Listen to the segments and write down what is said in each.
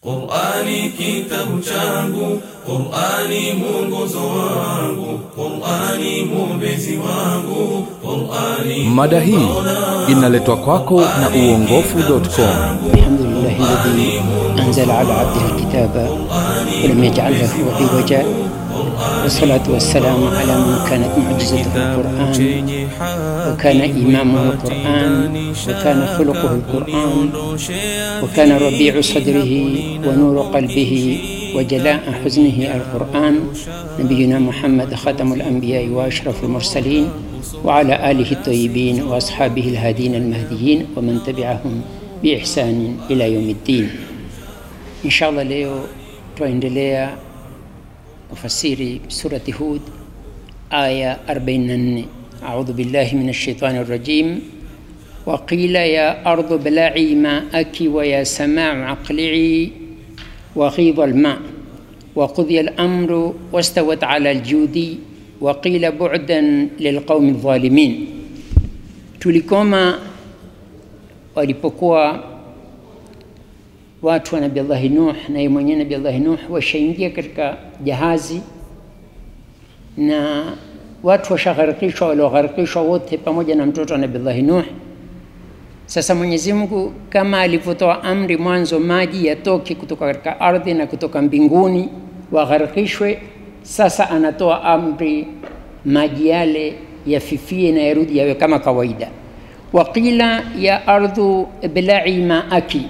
Qur'ani kitabu changu, Qur'ani mwongozo wangu, Qur'ani mwombezi wangu, Qur'ani Mada hii inaletwa kwako na uongofu.com. الحمد لله الذي أنزل على عبده الكتاب ولم يجعل له عوجا والصلاة والسلام على من كانت معجزته القرآن وكان إمامه القرآن وكان خلقه القرآن وكان ربيع صدره ونور قلبه وجلاء حزنه القرآن نبينا محمد خاتم الأنبياء وأشرف المرسلين وعلى آله الطيبين وأصحابه الهادين المهديين ومن تبعهم بإحسان إلى يوم الدين إن شاء الله leo twaendelea kufasiri surati Hud aya 44 أعوذ بالله من الشيطان الرجيم وقيل يا أرض ابلعي ماءك ويا سماء أقلعي وغيض الماء وقضي الأمر واستوت على الجود وقيل بعدا للقوم الظالمين tulikoma walipokuwa watu wa Nabii Allahi Nuh na yeye mwenyewe Nabii Allahi Nuh washaingia katika jahazi na watu washagharikishwa, waliogharikishwa wote pamoja na mtoto wa Nabii Allahi Nuh. Sasa Mwenyezi Mungu kama alivyotoa amri mwanzo maji yatoke kutoka katika ardhi na kutoka mbinguni wagharikishwe, sasa anatoa amri maji yale yafifie na yarudi yawe kama kawaida. Waqila ya ardhu iblai maaki,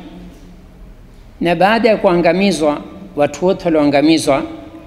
na baada ya kuangamizwa watu wote walioangamizwa,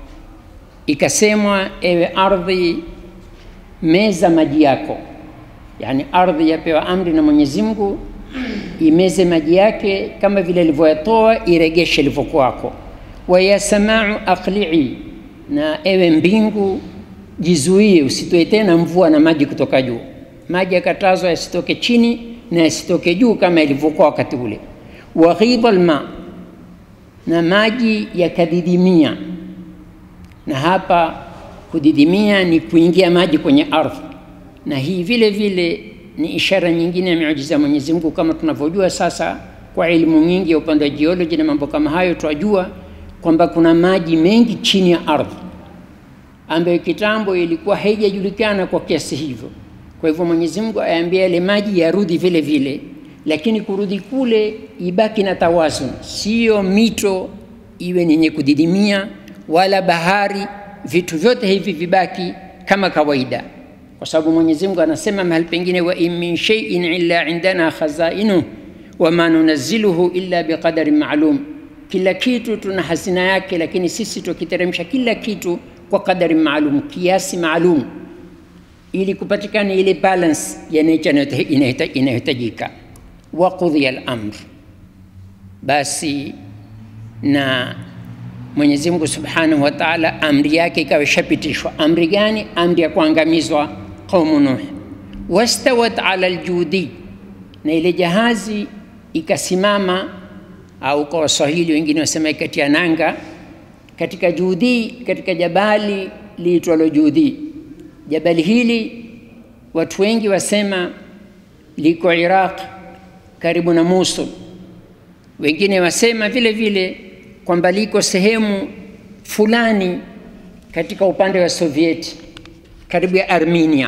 ikasemwa ewe ardhi, meza maji yako. Yani ardhi yapewa amri na Mwenyezi Mungu imeze maji yake kama vile ilivyoyatoa, iregeshe ilivyokuwako. Wa ya samau aqli'i, na ewe mbingu jizuie, usitoe tena mvua na maji kutoka juu. Maji yakatazwa yasitoke chini na yasitoke juu kama ilivyokuwa wakati ule. Wa ghidha alma, na maji yakadidimia. Na hapa kudidimia ni kuingia maji kwenye ardhi, na hii vile vile ni ishara nyingine ya miujiza ya Mwenyezi Mungu, kama tunavyojua sasa kwa elimu nyingi ya upande wa jioloji na mambo kama hayo, twajua kwamba kuna maji mengi chini ya ardhi ambayo kitambo ilikuwa haijajulikana kwa kiasi hivyo. Kwa hivyo Mwenyezi Mungu ayaambia yale maji yarudi vile vile, lakini kurudi kule ibaki na tawazun, sio mito iwe ni yenye kudidimia wala bahari, vitu vyote hivi vibaki kama kawaida, kwa sababu Mwenyezi Mungu anasema mahali pengine, wa in min shay'in illa indana khazainuhu wama nunazziluhu illa biqadarin ma'lum, kila kitu tuna hazina yake, lakini sisi tukiteremsha kila kitu kwa kadari maalum, kiasi maalum, ili kupatikana ile balance ya nature inayohitajika. Wa qudhiya al-amr, basi na Mwenyezi Mungu Subhanahu wa Ta'ala amri yake ikawa ishapitishwa. Amri gani? Amri ya kuangamizwa qaumu Nuh. Wastawat ala aljudi, na ile jahazi ikasimama, au kwa Waswahili wengine wasema ikatia nanga katika Judi, katika jabali liitwalo Judi. Jabali hili watu wengi wasema liko Iraq karibu na Mosul. Wengine wasema vile vile kwamba liko sehemu fulani katika upande wa Sovieti karibu ya Armenia,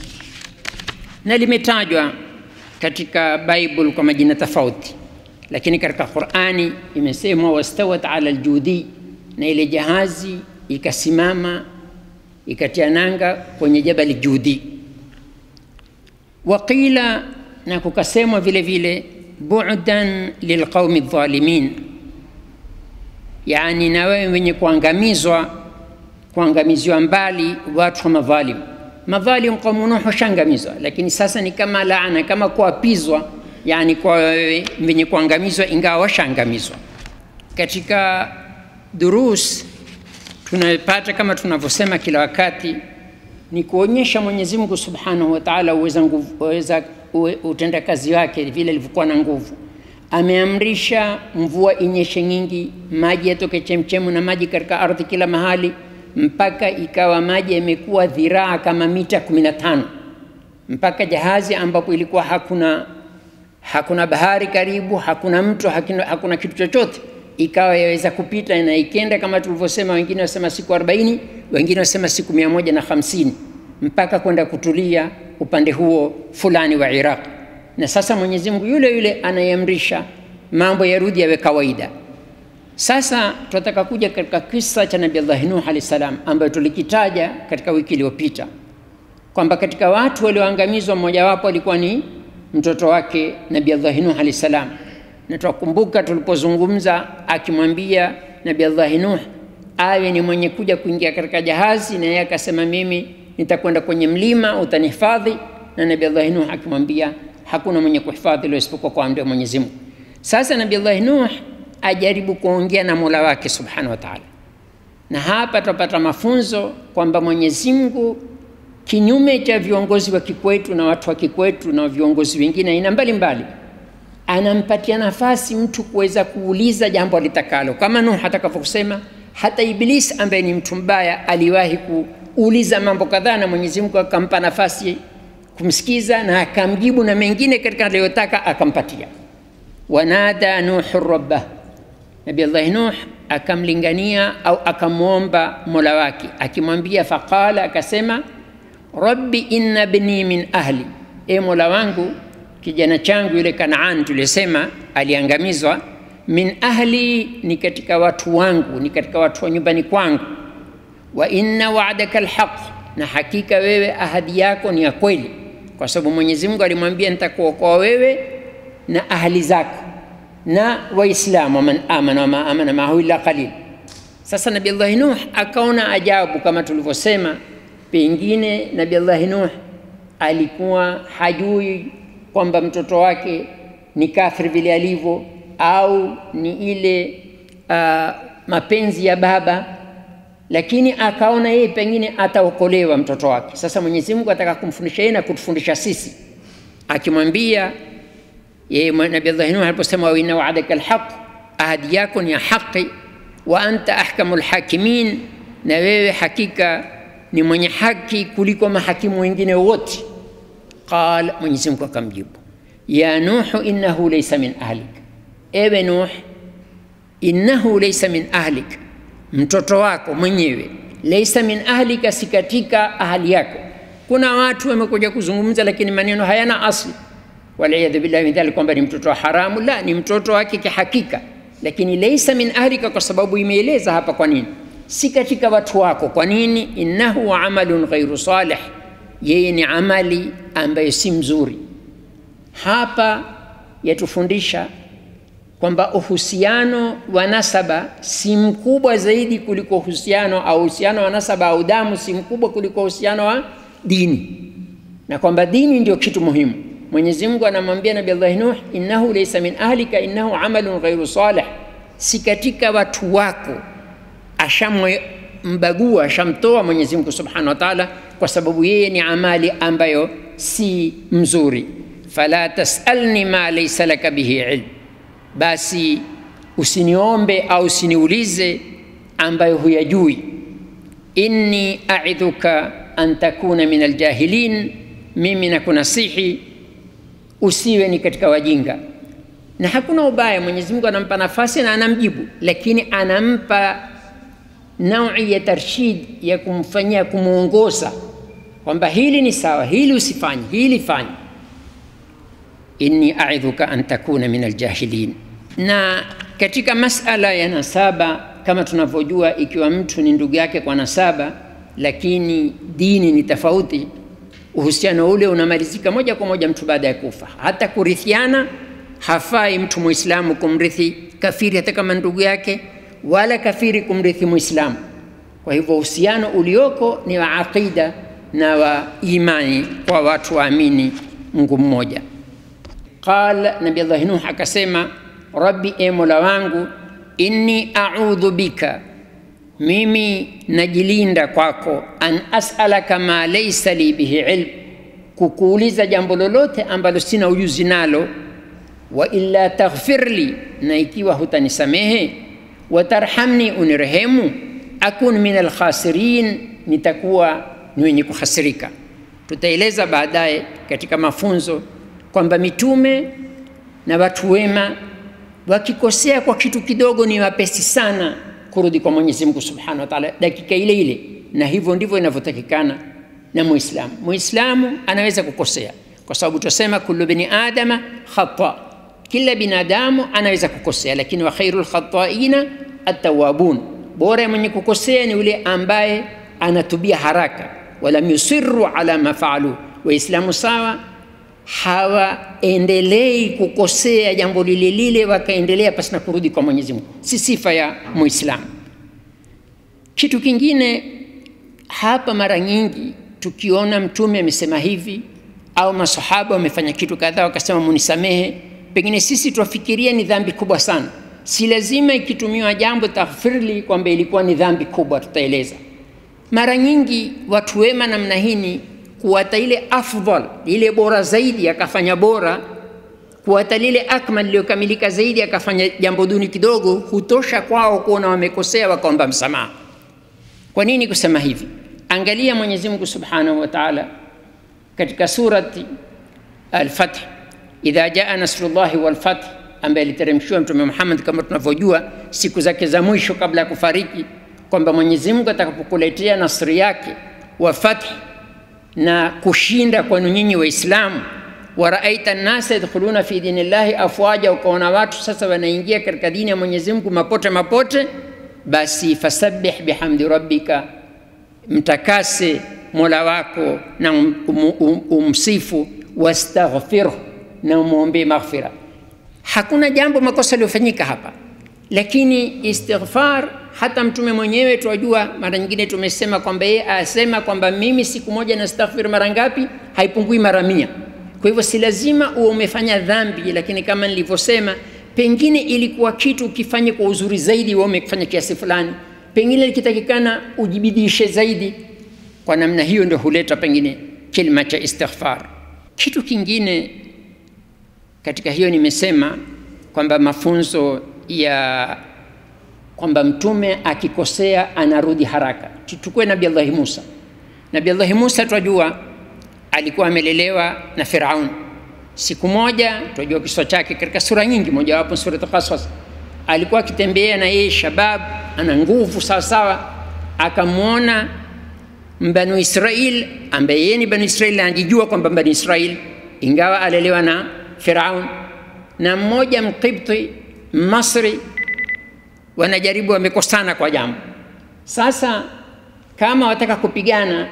na limetajwa katika Bible kwa majina tofauti, lakini katika Qur'ani imesemwa wastawat ala aljudi na ile jahazi ikasimama ikatia nanga kwenye jabali Judi. Waqila, na kukasemwa vile vile bu'dan lilqaumi dhalimin, yani na wewe wenye kuangamizwa, kuangamiziwa mbali watu wa madhalim. Madhalim qaumu Nuh washaangamizwa, lakini sasa ni kama laana, kama kuapizwa, yani kwa wewe wenye kuangamizwa, ingawa washaangamizwa katika durus tunayopata kama tunavyosema kila wakati ni kuonyesha Mwenyezi Mungu Subhanahu wa Ta'ala uweza nguvu, uweza utendakazi wake vile alivyokuwa na nguvu. Ameamrisha mvua inyeshe nyingi, maji yatoke chemchemu na maji katika ardhi kila mahali, mpaka ikawa maji yamekuwa dhiraa kama mita 15 mpaka jahazi ambapo ilikuwa hakuna hakuna bahari karibu, hakuna mto, hakuna, hakuna kitu chochote ikawa yaweza kupita na ikenda kama tulivyosema, wengine wasema siku 40, wengine wasema siku mia moja na hamsini mpaka kwenda kutulia upande huo fulani wa Iraq. Na sasa Mwenyezi Mungu yule yule anayeamrisha mambo yarudi yawe kawaida. Sasa tunataka kuja katika kisa cha Nabii Allah Nuh alayhi salam ambayo tulikitaja katika wiki iliyopita kwamba katika watu walioangamizwa mmojawapo alikuwa ni mtoto wake Nabii Allah Nuh alayhi salam, na tunakumbuka tulipozungumza akimwambia Nabii Allah Nuh awe ni mwenye kuja kuingia katika jahazi, na yeye akasema mimi nitakwenda kwenye mlima utanihifadhi, na Nabii Allah Nuh akimwambia hakuna mwenye kuhifadhi leo isipokuwa kwa amri ya Mwenyezi Mungu. Sasa Nabii Allah Nuh ajaribu kuongea na Mola wake Subhanahu wa Ta'ala, na hapa tutapata mafunzo kwamba Mwenyezi Mungu kinyume cha viongozi wa kikwetu na watu wa kikwetu na viongozi wengine aina mbalimbali, anampatia nafasi mtu kuweza kuuliza jambo alitakalo, kama Nuh atakavyosema. Hata Iblis ambaye ni mtu mbaya aliwahi kuuliza mambo kadhaa, na Mwenyezi Mungu akampa nafasi kumsikiza na akamjibu, na mengine katika aliyotaka akampatia. Wanada Nuhu rabbah, Nabi Allah Nuh akamlingania au akamwomba mola wake akimwambia, faqala, akasema rabbi inna bni min ahli, e mola wangu kijana changu yule Kanaan tulisema aliangamizwa, min ahli, ni katika watu wangu, ni katika watu wa nyumbani kwangu. Wa inna wa'daka alhaq, na hakika wewe ahadi yako ni ya kweli, kwa sababu Mwenyezi Mungu alimwambia nitakuokoa wewe na ahli zako na Waislamu, waman amana wama amana maahu illa qalil. Sasa Nabii Allah Nuh akaona ajabu, kama tulivyosema, pengine Nabii Allah Nuh alikuwa hajui kwamba mtoto wake ni kafiri vile alivyo, au ni ile uh, mapenzi ya baba, lakini akaona yeye pengine ataokolewa mtoto wake. Sasa Mwenyezi Mungu ataka kumfundisha yeye na kutufundisha sisi, akimwambia yeye Nabii Allah Nuh aliposema wa inna wa'adaka alhaq, ahadi yako ni ya haki, wa anta ahkamul hakimin, na wewe hakika ni mwenye haki kuliko mahakimu wengine wote. Qala, Mwenyezi Mungu akamjibu, ya Nuhu innahu laysa min ahlik, ewe Nuh, innahu laysa min ahlik, mtoto wako mwenyewe, laysa min ahlika, si katika ahali yako. Kuna watu wamekuja kuzungumza, lakini maneno hayana asli waliyadhu billahi min dhalik, kwamba ni mtoto wa haramu. La, ni mtoto wake kihakika, lakini laysa min ahlika, kwa sababu imeeleza hapa. Kwa nini si katika watu wako? Kwa nini? innahu amalun ghairu salih, yeye ni amali ambayo si mzuri. Hapa yatufundisha kwamba uhusiano wa nasaba si mkubwa zaidi kuliko uhusiano au uhusiano wa nasaba au damu si mkubwa kuliko uhusiano wa dini, na kwamba dini ndio kitu muhimu. Mwenyezi Mungu anamwambia Nabii Allah Nuh, innahu laysa min ahlika innahu amalun ghairu salih, si katika watu wako. Ashammbagua, ashamtoa Mwenyezi Mungu Subhanahu wa Ta'ala, kwa sababu yeye ni amali ambayo si mzuri. Fala tasalni ma laysa laka bihi ilm, basi usiniombe au usiniulize ambayo huyajui. Inni a'idhuka an takuna min aljahilin, mimi nakunasihi usiwe ni katika wajinga. Na hakuna ubaya, Mwenyezi Mungu anampa nafasi na anamjibu, lakini anampa naui ya tarshid ya kumfanyia, kumwongoza kwamba hili ni sawa, hili usifanye, hili fanye. Inni aidhuka an takuna min aljahilin. Na katika masala ya nasaba, kama tunavyojua, ikiwa mtu ni ndugu yake kwa nasaba, lakini dini ni tofauti uhusiano ule unamalizika moja kwa moja mtu baada ya kufa. Hata kurithiana, hafai mtu muislamu kumrithi kafiri hata kama ndugu yake, wala kafiri kumrithi muislamu. Kwa hivyo uhusiano ulioko ni wa aqida na wa imani kwa watu waamini Mungu mmoja. Qala Nabii Allah Nuh akasema, rabbi, e mola wangu, inni a'udhu bika mimi najilinda kwako, an as'alaka ma laysa li bihi ilm, kukuuliza jambo lolote ambalo sina ujuzi nalo. Wa illa taghfir li, na ikiwa hutanisamehe, watarhamni, unirehemu, akun min alkhasirin, nitakuwa ni wenye kuhasirika. Tutaeleza baadaye katika mafunzo kwamba mitume na watu wema wakikosea kwa kitu kidogo ni wapesi sana kurudi kwa Mwenyezi Mungu Subhanahu wa Ta'ala dakika ile ile, na hivyo ndivyo inavyotakikana na Muislamu. Muislamu anaweza kukosea kwa sababu tusema kullu bini adama khata, kila binadamu anaweza kukosea, lakini wa khairul khataina atawabun, bora ya mwenye kukosea ni yule ambaye anatubia haraka, walam yusirru ala ma faalu. Waislamu sawa hawaendelei kukosea jambo lile lile wakaendelea pasina kurudi kwa Mwenyezi Mungu, si sifa ya Muislamu. Kitu kingine hapa, mara nyingi tukiona Mtume amesema hivi au masahaba wamefanya kitu kadhaa wakasema munisamehe, pengine sisi twafikiria ni dhambi kubwa sana. Si lazima ikitumiwa jambo taghfirli kwamba ilikuwa ni dhambi kubwa, tutaeleza. Mara nyingi watu wema namna hii kuwata ile afdal ile bora zaidi akafanya bora, kuwata lile akmal iliyokamilika zaidi akafanya jambo duni kidogo, hutosha kwao kuona wamekosea wakaomba msamaha. Kwa nini kusema hivi? Angalia Mwenyezi Mungu Subhanahu wa Ta'ala katika surati Al-Fath, idha jaa nasrullahi wal fath, ambaye aliteremshiwa Mtume Muhammad kama tunavyojua siku zake za mwisho kabla ya kufariki, kwamba Mwenyezi Mungu atakapokuletea nasri yake wa fath na kushinda kwenu nyinyi Waislamu, waraaita nnasa yadkhuluna fi dinillahi afwaja, ukaona watu sasa wanaingia katika dini ya Mwenyezi Mungu mapote mapote, basi fasabbih bihamdi rabbika, mtakase mola wako na um, um, um, umsifu, wastaghfirhu, na umwombee maghfira. Hakuna jambo makosa yaliyofanyika hapa, lakini istighfar hata mtume mwenyewe twajua, mara nyingine tumesema kwamba yeye asema kwamba mimi siku moja nastaghfir mara ngapi? Haipungui mara mia. Kwa hivyo si lazima uwe umefanya dhambi, lakini kama nilivyosema, pengine ilikuwa kitu ukifanye kwa uzuri zaidi, wewe umefanya kiasi fulani, pengine likitakikana ujibidishe zaidi. Kwa namna hiyo ndio huleta pengine kilma cha istighfar. Kitu kingine katika hiyo nimesema kwamba mafunzo ya kwamba mtume akikosea anarudi haraka. Tuchukue Nabii Allahi Musa. Nabii Allahi Musa twajua alikuwa amelelewa na Firaun. Siku moja twajua kisa chake katika sura nyingi, mojawapo Surat Qasas. Alikuwa akitembea na yeye shabab, ana nguvu sawa sawa, akamwona Mbanu Israil ambaye yeye ni Banu Israil, anajijua kwamba Banu Israil, ingawa alelewa na Firaun, na mmoja Mqibti Masri wanajaribu wamekosana kwa jambo. Sasa kama wataka kupigana,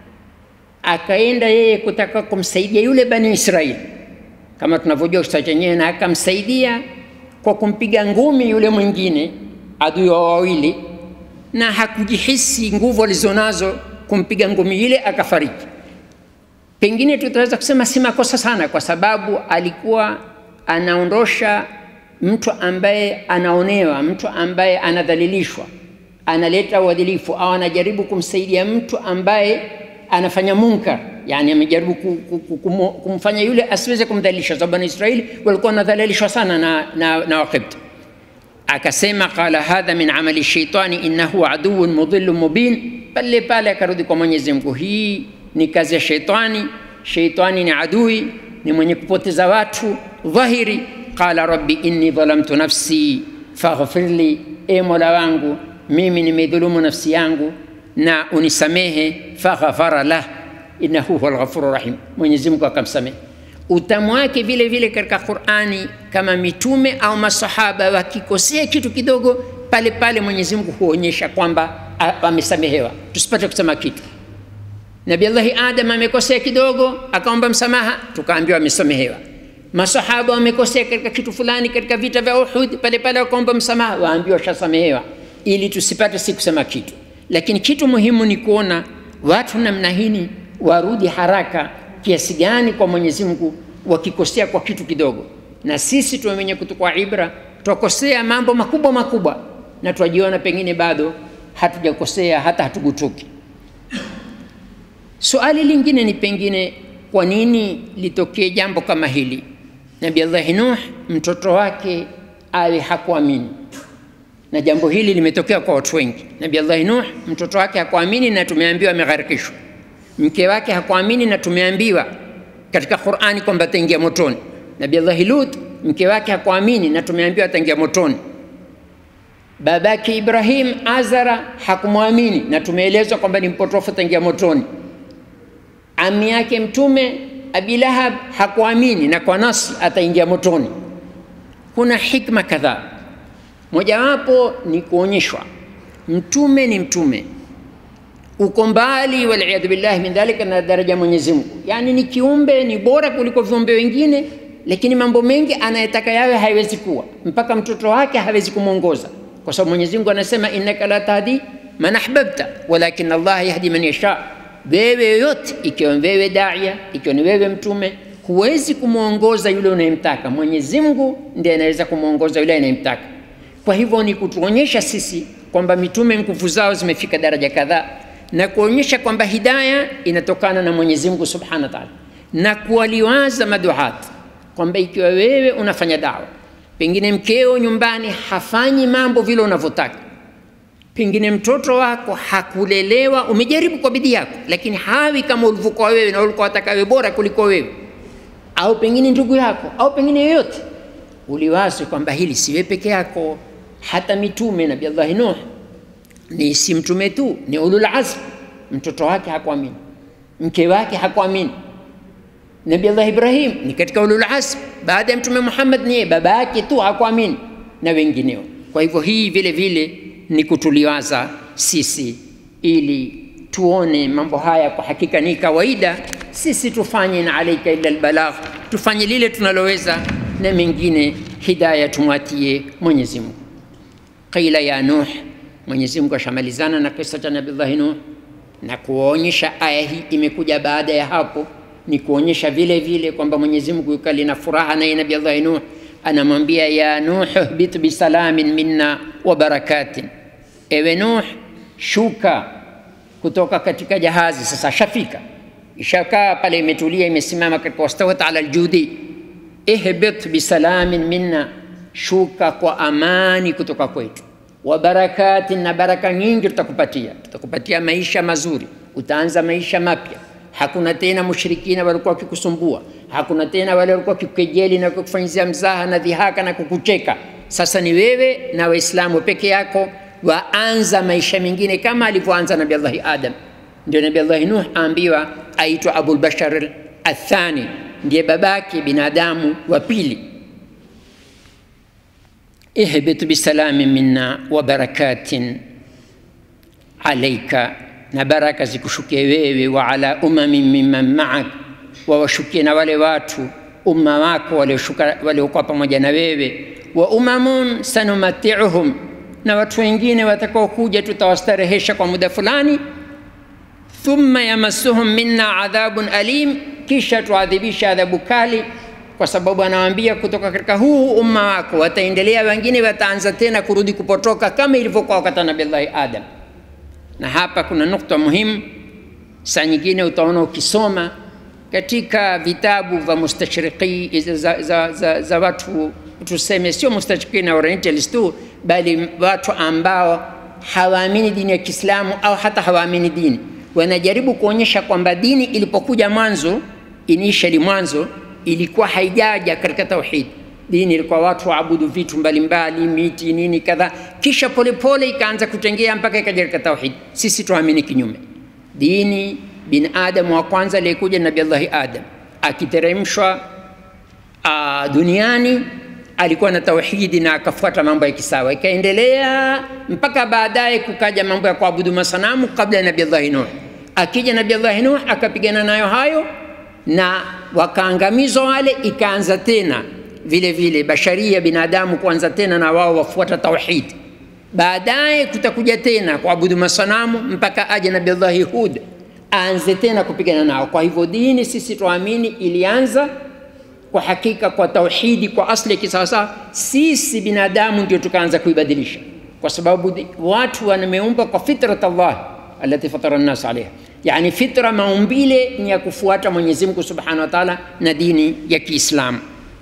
akaenda yeye kutaka kumsaidia yule bani Israeli, kama tunavyojua kisa chenyewe, na akamsaidia kwa kumpiga ngumi yule mwingine adui wa wawili, na hakujihisi nguvu alizonazo kumpiga ngumi ile, akafariki. Pengine tutaweza kusema si makosa sana, kwa sababu alikuwa anaondosha mtu ambaye anaonewa, mtu ambaye anadhalilishwa, analeta uadilifu au anajaribu kumsaidia mtu ambaye anafanya munkar, yani amejaribu kumfanya yule asiweze kumdhalilisha, sababu Bani Israeli walikuwa wanadhalilishwa sana na, na, na Waqibti. Akasema qala hadha min amali shaitani innahu aduwwun mudhillun mubin, pale pale akarudi kwa Mwenyezi Mungu, hii ni kazi ya shaitani. Shaitani ni adui, ni mwenye kupoteza watu dhahiri qala rabbi inni dhalamtu nafsi faghfir li, e mola wangu mimi nimedhulumu nafsi yangu na unisamehe. Faghfara lah innahu huwal ghafurur rahim, Mwenyezi Mungu akamsamehe. Utamu wake vile vile katika Qur'ani, kama mitume au masahaba wakikosea kitu kidogo, pale pale Mwenyezi Mungu huonyesha kwamba amesamehewa, tusipate kusema kitu. Nabii Allahi Adam amekosea kidogo, akaomba msamaha, tukaambiwa amesamehewa masahaba wamekosea katika kitu fulani katika vita vya Uhud, pale pale wakaomba msamaha, waambiwa washasamehewa, ili tusipate si kusema kitu. Lakini kitu muhimu ni kuona watu namna hii warudi haraka kiasi gani kwa Mwenyezi Mungu wakikosea kwa kitu kidogo, na sisi tuwe wenye kutukua ibra, twakosea mambo makubwa makubwa na twajiona pengine bado hatujakosea hata hatugutuki. Suali lingine ni pengine, kwa nini litokee jambo kama hili? Nabii Allahi Nuh mtoto wake awe hakuamini, na jambo hili limetokea kwa watu wengi. Nabii Allahi Nuh mtoto wake hakuamini na tumeambiwa amegharikishwa. Mke wake hakuamini na tumeambiwa katika Qur'ani kwamba ataingia motoni. Nabii Allahi Lut mke wake hakuamini na tumeambiwa ataingia motoni. Babake Ibrahim Azara hakumwamini na tumeelezwa kwamba ni mpotofu, ataingia motoni. Ami yake Mtume Abi Lahab hakuamini na kwa nasi ataingia motoni. Kuna hikma kadhaa, mojawapo ni kuonyeshwa mtume ni mtume, uko mbali waliyadhu billahi min dhalika na daraja ya Mwenyezi Mungu, yani ni kiumbe ni bora kuliko viumbe wengine, lakini mambo mengi anayetaka yawe haiwezi kuwa, mpaka mtoto wake hawezi kumwongoza, kwa sababu Mwenyezi Mungu anasema innaka la tahdi man ahbabta walakin Allah yahdi man yasha. Wewe yoyote, ikiwa wewe daia, ikiwa ni wewe mtume, huwezi kumwongoza yule unayemtaka. Mwenyezi Mungu ndiye anaweza kumwongoza yule anayemtaka. Kwa hivyo ni kutuonyesha sisi kwamba mitume nguvu zao zimefika daraja kadhaa, na kuonyesha kwamba hidaya inatokana na Mwenyezi Mungu Subhanahu wa Ta'ala, na kuwaliwaza maduat kwamba ikiwa wewe unafanya dawa, pengine mkeo nyumbani hafanyi mambo vile unavyotaka, pengine mtoto wako hakulelewa, umejaribu kwa bidii yako, lakini hawi kama ulivyokuwa wewe na ulikuwa wataka wewe bora kuliko wewe, au pengine ndugu yako au pengine yoyote, uliwaze kwamba hili siwe peke yako hata mitume Nabii Allah Nuh ni si mtume tu, ni ulul azm. Mtoto wake hakuamini, mke wake hakuamini. Nabii Allah Ibrahim ni katika ulul azm, baada ya mtume Muhammad ni baba yake tu hakuamini na wengineo. Kwa hivyo hii vile vile ni kutuliwaza sisi, ili tuone mambo haya kwa hakika ni kawaida. Sisi tufanye na alaika illa albalagh, tufanye lile tunaloweza, na mengine hidaya tumwatie Mwenyezi Mungu. Qila ya Nuh, Mwenyezi Mungu ashamalizana na kisa cha Nabii Nuh na kuonyesha aya hii imekuja baada ya hapo, ni kuonyesha vile vile kwamba Mwenyezi Mungu yukali na furaha naye Nabii Allah Nuh anamwambia ya Nuh bit bisalamin minna wa barakatin, ewe Nuh, shuka kutoka katika jahazi. Sasa shafika, ishakaa pale, imetulia, imesimama katika wastawat ala aljudi. Ihbit bisalamin minna shuka kwa amani kutoka kwetu, wa barakatin, na baraka nyingi tutakupatia. Tutakupatia maisha mazuri, utaanza maisha mapya. Hakuna tena mushrikina walikuwa wakikusumbua, hakuna tena wale walikuwa wakikukejeli na kukufanyizia mzaha na dhihaka na kukucheka. Sasa ni wewe na Waislamu peke yako waanza maisha mengine kama alivyoanza Nabii Allahi Adam. Ndio Nabii Allahi Nuh aambiwa aitwa Abul Bashar Athani, ndiye babake binadamu wa pili ihbit bisalamin minna wa barakatin alaika, na baraka zikushukie wewe, wa ala umamin mimman maak, wawashukie na wale watu umma wako waliokuwa pamoja na wewe, wa umamun sanumatiuhum, na watu wengine watakaokuja tutawastarehesha kwa muda fulani, thumma yamassuhum minna adhabun alim, kisha tuadhibisha adhabu kali kwa sababu anawaambia kutoka katika huu umma wako wataendelea wengine, wataanza tena kurudi kupotoka kama ilivyokuwa wakati Nabii Allah Adam. Na hapa kuna nukta muhimu, saa nyingine utaona ukisoma katika vitabu vya mustashriqi za, za, za, za watu tuseme, sio mustashriqi na orientalist tu, bali watu ambao hawaamini dini ya Kiislamu au hata hawaamini dini, wanajaribu kuonyesha kwamba dini ilipokuja mwanzo, initially mwanzo ilikuwa haijaja katika tauhid. Dini ilikuwa watu waabudu vitu mbalimbali, miti nini kadha, kisha polepole ikaanza kutengea mpaka ikaja katika tauhid. Sisi tuamini kinyume. Dini binadamu wa kwanza aliyekuja Nabii Allahi Adam akiteremshwa uh, duniani alikuwa na tauhidi na akafuata mambo ya kisawa, ikaendelea mpaka baadaye kukaja mambo ya kuabudu masanamu kabla ya Nabii Allahi Nuh. Akija Nabii Allahi Nuh akapigana nayo hayo na wakaangamizwa wale, ikaanza tena vile vile basharia binadamu kuanza tena na wao wafuata tauhid. Baadaye kutakuja tena kuabudu masanamu mpaka aje Nabii Allahi Hud aanze tena kupigana nao. Kwa hivyo dini sisi tuamini ilianza kwa hakika kwa tauhidi, kwa asli kisawasawa. Sisi binadamu ndio tukaanza kuibadilisha, kwa sababu watu wameumbwa kwa fitrat Allah alati fatara nnas alaiha yani fitra maumbile ni ya kufuata Mwenyezi Mungu Subhanahu wa Ta'ala na dini ya Kiislamu.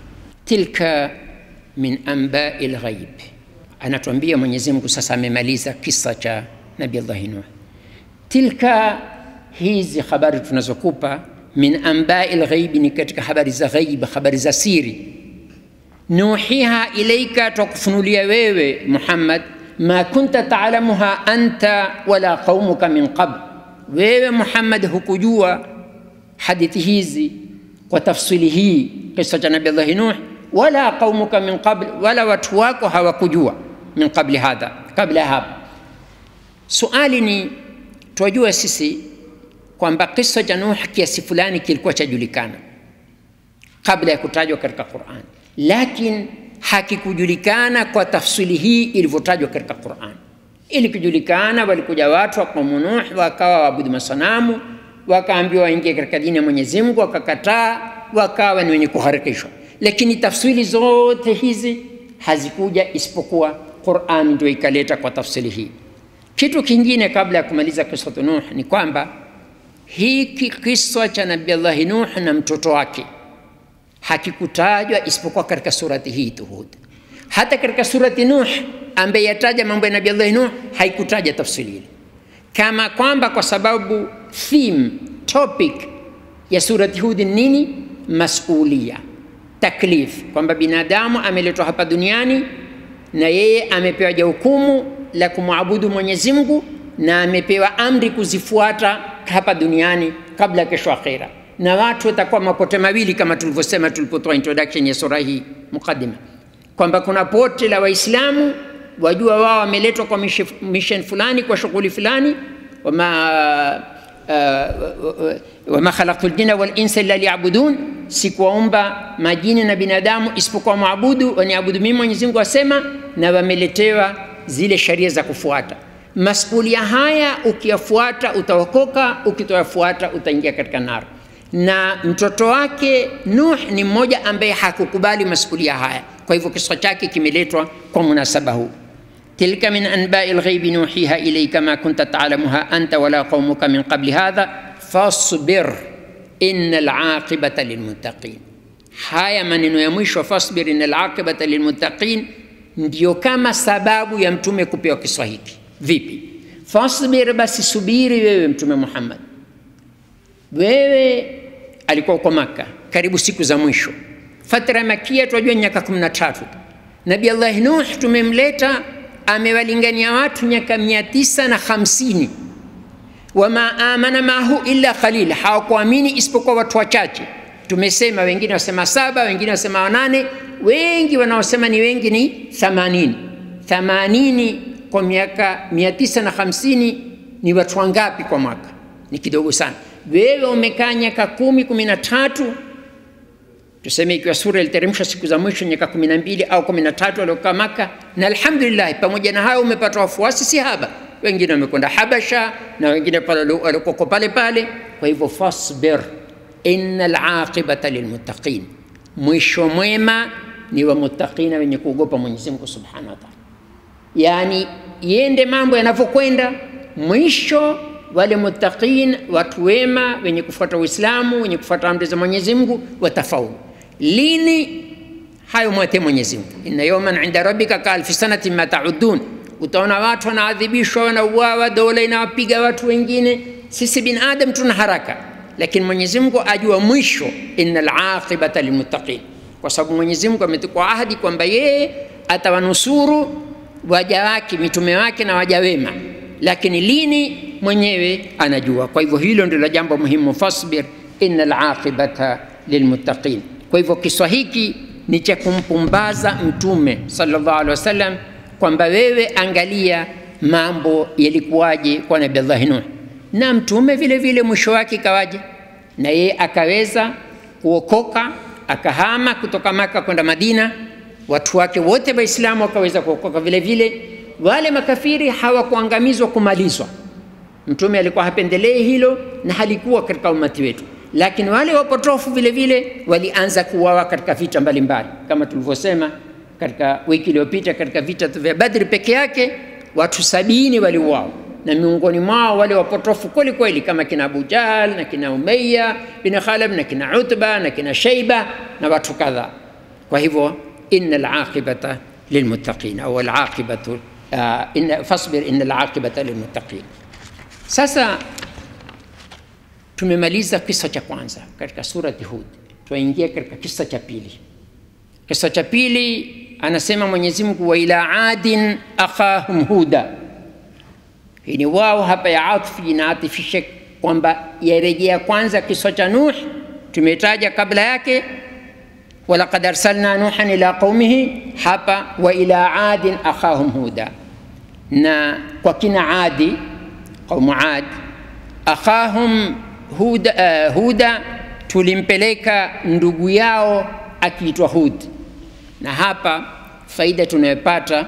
Tilka min ambai lghaib, anatuambia Mwenyezi Mungu sasa amemaliza kisa cha Nabii Allah Nuh. Tilka, hizi habari tunazokupa min ambai lghaibi, ni katika habari za ghaib, habari za siri. nuhiha ilaika, twakufunulia wewe Muhammad, ma kunta taalamuha anta wala qaumuka min qabl, wewe Muhammad hukujua hadithi hizi kwa tafsili hii, kisa cha Nabii Allah Nuh, wala qaumuka min qabl, wala watu wako hawakujua min qabli hadha, kabla ya hapa. Suali ni twajua sisi kwamba kisa cha Nuh kiasi fulani kilikuwa chajulikana kabla ya kutajwa katika Qur'an, lakini hakikujulikana kwa tafsili hii ilivyotajwa katika Qur'an. Ili kujulikana, walikuja watu wa kaumu Nuh wakawa waabudu masanamu, wakaambiwa waingie katika dini ya Mwenyezi Mungu, wakakataa, wakawa ni wenye kuharikishwa. Lakini tafsiri zote hizi hazikuja isipokuwa Qur'an ndio ikaleta kwa tafsiri hii. Kitu kingine kabla ya kumaliza kisa Nuh ni kwamba hiki kisa cha Nabii Allah Nuh na mtoto wake hakikutajwa isipokuwa katika surati hii tu Hud. Hata katika surati Nuh ambaye yataja mambo ya Nabii Allah Nuh haikutaja tafsiri ile, kama kwamba kwa sababu theme topic ya surati Hud ni nini? Masulia, taklif, kwamba binadamu ameletwa hapa duniani na yeye amepewa jukumu la kumwabudu Mwenyezi Mungu na amepewa amri kuzifuata hapa duniani kabla ya kesho akhera na watu watakuwa mapote mawili kama tulivyosema tulipotoa introduction ya sura hii mukaddima, kwamba kuna pote la Waislamu wajua wao wameletwa kwa mission fulani, kwa shughuli fulani, wama uh, wama khalaqtu ljinna wal insa illa liyabudun, sikuwaumba majini na binadamu isipokuwa maabudu waniabudu mimi. Mwenyezi Mungu asema, na wameletewa zile sheria za kufuata. Masulia haya ukiyafuata utaokoka, ukitoyafuata utaingia katika nara na mtoto wake Nuh ni mmoja ambaye hakukubali masulia haya. Kwa hivyo kisa chake kimeletwa kwa munasaba huu. tilka min anbai lghaibi nuhiha ilaika ma kunta taalamuha anta wala qaumuka min qabli hadha fasbir inna alaqibata lilmuttaqin. Haya maneno ya mwisho fasbir inna alaqibata lilmuttaqin ndiyo kama sababu ya mtume kupewa kisa hiki. Vipi? Fasbir, basi subiri wewe Mtume Muhammad wewe alikuwa uko Maka karibu siku za mwisho. Fatra ya Makia tunajua miaka 13. Nabii Allah Nuh tumemleta amewalingania watu miaka mia tisa na hamsini. Wama amana mahu illa qalil, hawakuamini isipokuwa watu wachache. Tumesema wengine wasema saba, wengine wasema wanane, wengi wanaosema ni wengi ni thamanini. Thamanini kwa miaka mia tisa na hamsini ni watu wangapi kwa mwaka? Ni kidogo sana wewe umekaa miaka kumi kumi na tatu tuseme ikiwa sura iliteremshwa siku za mwisho miaka kumi na mbili au kumi na tatu waliokaa Maka, na alhamdulillah, pamoja na hayo umepata wafuasi si haba. Wengine wamekwenda Habasha na wengine walikoko pale pale. Kwa hivyo fasbir, inna alaqibata lilmuttaqin, mwisho mwema ni wa muttaqina, wenye kuogopa Mwenyezi Mungu subhanahu wa ta'ala. Yani yende mambo yanavyokwenda mwisho wale muttaqin, watu wema wenye kufuata Uislamu, wenye kufuata amri za Mwenyezi Mungu watafaulu. Lini? Hayo mwate Mwenyezi Mungu, inna yawman inda rabbika ka alfi sanati ma taudun. Utaona watu wanaadhibishwa, wanauawa, dola inawapiga watu wengine. Sisi binadam tuna haraka, lakini Mwenyezi Mungu ajua mwisho, innal aqibata lilmuttaqin, kwa sababu Mwenyezi Mungu ametukwa ahadi kwamba yeye atawanusuru waja wake, mitume wake na waja wema lakini lini mwenyewe anajua. Kwa hivyo hilo ndilo jambo muhimu, fasbir innal aqibata lilmuttaqin. Kwa hivyo kiswa hiki ni cha kumpumbaza Mtume sallallahu alaihi wasallam kwamba wewe angalia mambo yalikuwaje kwa Nabii Allah Nuh, na Mtume vile vile mwisho wake ikawaje, na yeye akaweza kuokoka akahama kutoka Maka kwenda Madina, watu wake wote Waislamu wakaweza kuokoka vile vile wale makafiri hawakuangamizwa kumalizwa. Mtume alikuwa hapendelei hilo na halikuwa katika umati wetu, lakini wale wapotofu vile vile walianza kuuawa katika vita mbalimbali, kama tulivyosema katika wiki iliyopita. Katika vita vya Badri peke yake watu sabini waliuawa, na miongoni mwao wale wapotofu kweli kweli kama kina Abu Jahl na kina Umayya bin Khalaf na kina Utba na kina Shaiba na watu kadhaa. Kwa hivyo innal aqibata lilmuttaqin au alaqibatu Uh, inna, fasbir inna alaqibata lilmuttaqin. Sasa tumemaliza kisa cha kwanza katika surati Hud, twaingia katika kisa cha pili kisa cha pili anasema mwenyezi mungu wa ila adin akhahum huda hii ni wao hapa ya atfi inaatifisha kwamba yarejea kwanza kisa cha nuh tumetaja kabla yake walaqad arsalna nuhan ila qaumihi hapa wa ila adin akhahum huda na kwa kina adi qaumu ad akhahum huda, uh, huda tulimpeleka ndugu yao akiitwa hud na hapa faida tunayopata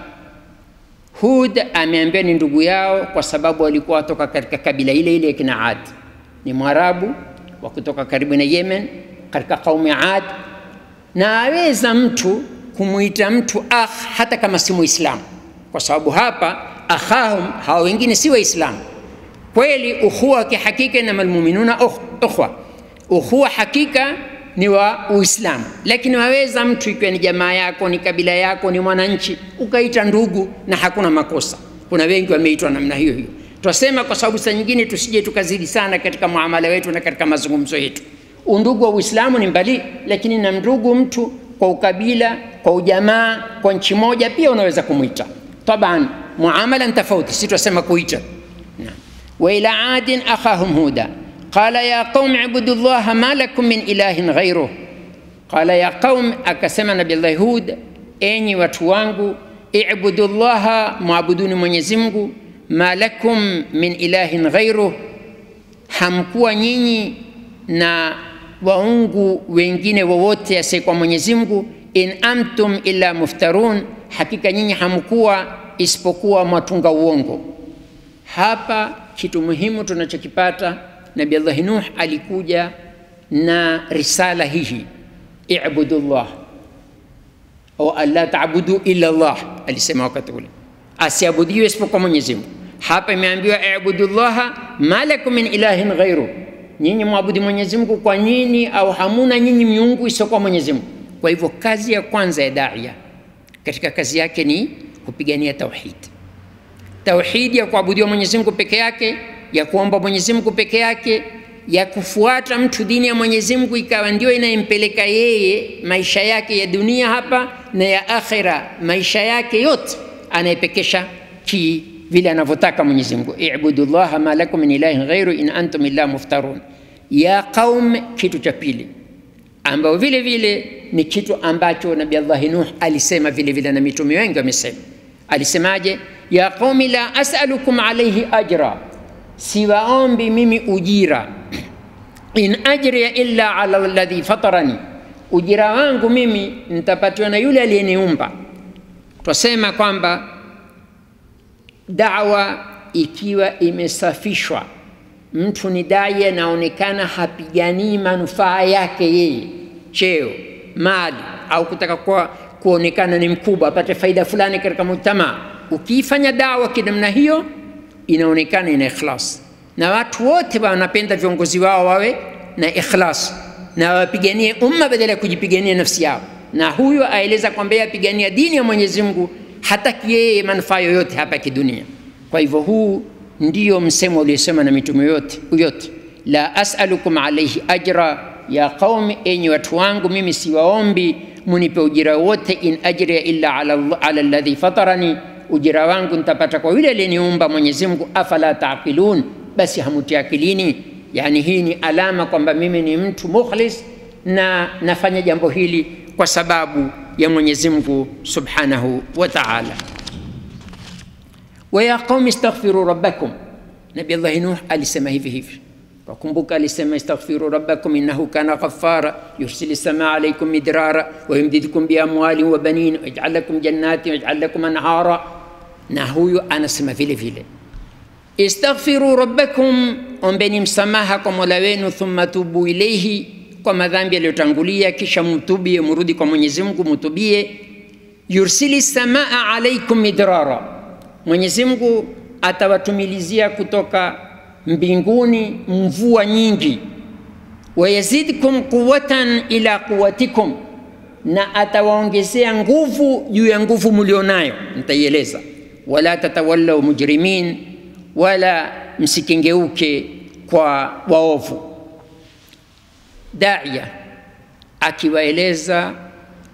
hud ameambia ni ndugu yao kwa sababu walikuwa watoka katika kabila ile ile ya kina ad ni mwarabu wa kutoka karibu na yemen katika kaumu ya ad na aweza mtu kumwita mtu akh hata kama si muislamu kwa sababu hapa akhahum hawa wengine si waislamu kweli ukhuwa wa kihakika inama lmuminuna ukhwa ukhuwa hakika ni wa uislamu lakini waweza mtu ikiwa ni jamaa yako ni kabila yako ni mwananchi ukaita ndugu na hakuna makosa kuna wengi wameitwa namna hiyo hiyo twasema kwa sababu saa nyingine tusije tukazidi sana katika muamala wetu na katika mazungumzo yetu undugu wa uislamu ni mbali lakini na ndugu mtu kwa ukabila kwa ujamaa kwa nchi moja pia unaweza kumwita taban muamala ni tofauti si twasema kuita وإلى عاد أخاهم هودا قال يا قوم اعبدوا الله ما لكم من إله غيره قال يا قوم أكسم نبي الله هود أني وتوانغو اعبدوا الله معبدون من يزمغو ما لكم من إله غيره hamkuwa nyinyi na waungu wengine wowote asiyekuwa mwenyezi mungu in amtum illa muftarun hakika nyinyi hamkuwa isipokuwa mwatunga uongo hapa kitu muhimu tunachokipata nabi allahi nuh alikuja na risala hihi ibudullah au alla tabudu illa llah alisema wakati ule asiabudiwe isipokuwa mwenyezi mungu hapa imeambiwa ibudullaha ma lakum min ilahin ghairu nyinyi mwabudi mwenyezi mungu kwa nini au hamuna nyinyi miungu isiyokuwa mwenyezi mungu kwa hivyo kazi ya kwanza ya daia katika kazi yake ni kupigania tauhidi tauhidi ya kuabudiwa Mwenyezi Mungu peke yake, ya kuomba Mwenyezi Mungu peke yake, ya kufuata mtu dini ya Mwenyezi Mungu ikawa ndio inayempeleka yeye maisha yake ya dunia hapa na ya akhira, maisha yake yote anayepekesha ki vile anavyotaka Mwenyezi Mungu. Ibudu llaha ma lakum min ilahin ghairu in antum illa muftarun. Ya qaum, kitu cha pili ambao vile vile ni kitu ambacho Nabii Allah Nuh alisema vile vile na mitume wengi wamesema. Alisemaje? ya qaumi la as'alukum alayhi ajra, siwaombi mimi ujira. In ajriya illa ala alladhi fatarani, ujira wangu mimi nitapatiwa na yule aliyeniumba. Twasema kwamba dawa ikiwa imesafishwa, mtu ni dai anaonekana hapiganii manufaa yake yeye, cheo, mali au kutaka kuwa kuonekana ni mkubwa, apate faida fulani katika mujtamaa ukiifanya dawa kinamna hiyo inaonekana ina ikhlas na watu wote wanapenda viongozi wao wawe na ikhlas na wapiganie umma badala ya kujipigania nafsi yao na huyo aeleza kwamba apigania dini ya mwenyezi mungu hataki yeye manufaa yoyote hapa kidunia kwa hivyo huu ndio msemo uliosema na mitume yote yote la asalukum alaihi ajra ya qaumi enyi watu wangu mimi siwaombi munipe ujira wote in ajriya illa ala, ala alladhi fatarani ujira wangu nitapata kwa yule aliyeniumba Mwenyezi Mungu, afala taqilun, basi hamuti akilini. Yani hii ni alama kwamba mimi ni mtu mukhlis na nafanya jambo hili kwa sababu ya Mwenyezi Mungu subhanahu wa ta'ala. Wa ya qaumi istaghfiru rabbakum, Nabii Allah Nuh alisema hivi hivi wakumbuka alisema istaghfiru rabbakum innahu kana ghaffara yursili samaa alaykum midrara wa yumdidukum biamwalin wa banin wayaj'al lakum jannatin wayaj'al lakum anhara na huyu anasema vile vile istaghfiru rabbakum ombeni msamaha kwa mola wenu thumma tubu ilaihi kwa madhambi yaliyotangulia kisha mtubie mrudi kwa mwenyezi mungu mtubie yursili samaa alaikum midrara mwenyezi mungu atawatumilizia kutoka mbinguni mvua nyingi wayazidkum quwatan ila quwatikum na atawaongezea nguvu juu ya nguvu mlionayo nitaieleza wala tatawallau mujrimin wala msikengeuke kwa waovu daia akiwaeleza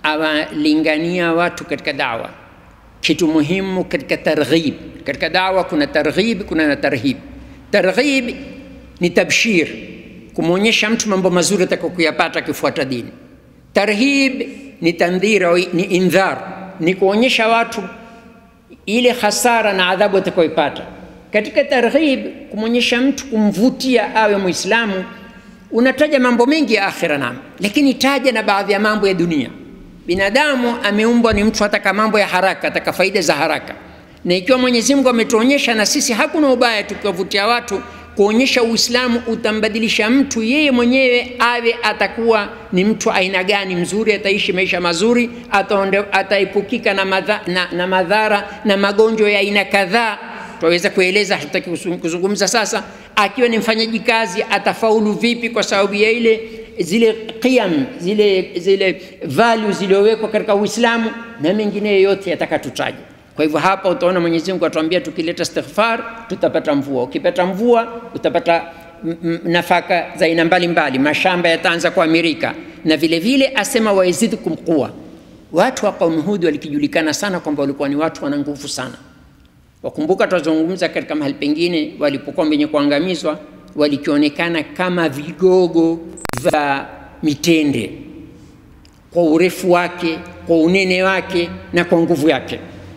awalingania watu katika dawa kitu muhimu katika targhib katika dawa kuna targhib kuna na tarhib targhib ni tabshir kumwonyesha mtu mambo mazuri atakayokuyapata akifuata dini tarhib ni tandhir au ni indhar ni kuonyesha watu ile hasara na adhabu atakayoipata katika targhib kumwonyesha mtu kumvutia awe muislamu unataja mambo mengi ya akhira nam lakini taja na baadhi ya mambo ya dunia binadamu ameumbwa ni mtu ataka mambo ya haraka ataka faida za haraka na ikiwa mwenyezi mungu ametuonyesha na sisi hakuna ubaya tukiwavutia watu kuonyesha uislamu utambadilisha mtu yeye mwenyewe awe atakuwa ni mtu aina gani mzuri ataishi maisha mazuri ataonde, ataepukika na, madha, na, na madhara na magonjwa ya aina kadhaa twaweza kueleza hatutaki kuzungumza sasa akiwa ni mfanyaji kazi atafaulu vipi kwa sababu ya ile zile qiyam zile zile value zilizowekwa katika uislamu na mengineyo yote yataka tutaje kwa hivyo hapa utaona mwenyezi mungu atuambia tukileta istighfar tutapata mvua ukipata mvua utapata nafaka za aina mbalimbali mashamba yataanza kuamirika na vile vile asema waizidkum quwa watu wa qaumu hudi walikijulikana sana kwamba walikuwa ni watu wana nguvu sana wakumbuka tutazungumza katika mahali pengine walipokuwa wenye kuangamizwa walikionekana kama vigogo vya mitende kwa urefu wake kwa unene wake na kwa nguvu yake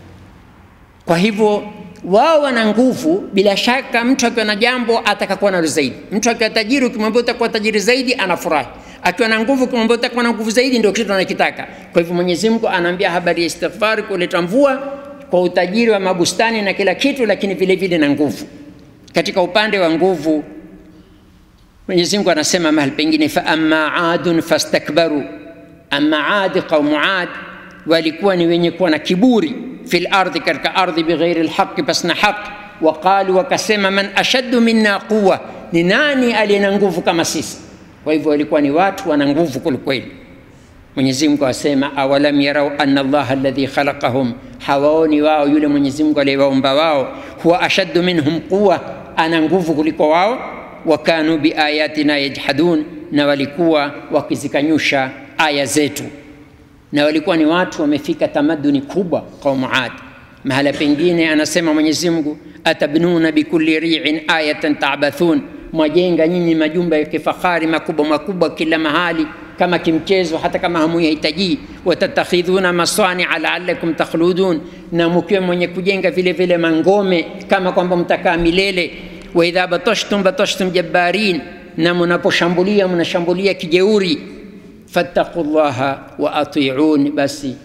kwa hivyo wao wana nguvu bila shaka mtu akiwa na jambo atakakuwa nalo zaidi mtu akiwa tajiri ukimwambia utakuwa tajiri zaidi anafurahi akiwa na nguvu ukimwambia utakuwa na nguvu zaidi ndio kitu anakitaka kwa hivyo mwenyezi mungu anaambia habari ya istighfari kuleta mvua kwa utajiri wa mabustani na kila kitu lakini vile vile na nguvu katika upande wa nguvu mwenyezi mungu anasema mahali pengine fa amma adun fastakbaru amma adi qaumu ad walikuwa ni wenye kuwa na kiburi fi lardhi katika ardhi bighairi lhaqi pasina haqi waqalu wakasema man ashaddu minna quwa ni nani aliye na nguvu kama sisi kwa hivyo walikuwa ni watu wana nguvu kwelikweli mwenyezi mungu asema awalam yarau ana allaha alladhi khalaqahum hawaoni wao yule mwenyezi mungu aliyewaumba wao huwa ashaddu minhum quwa ana nguvu kuliko wao wakanu biayatina yajhadun na walikuwa wakizikanyusha aya zetu na walikuwa ni watu wamefika tamaduni kubwa qaumu ad mahala pengine anasema mwenyezi mungu atabnuna bikulli riin ayatan tabathun mwajenga nyinyi majumba ya kifahari makubwa makubwa kila mahali kama kimchezo hata kama hamuyahitajii watatakhidhuna masania laalakum takhludun na mkiwa mwenye kujenga vile vile mangome kama kwamba mtakaa milele waidha batashtum batashtum jabbarin na mnaposhambulia mnashambulia kijeuri fattaqu llaha wa atiun basi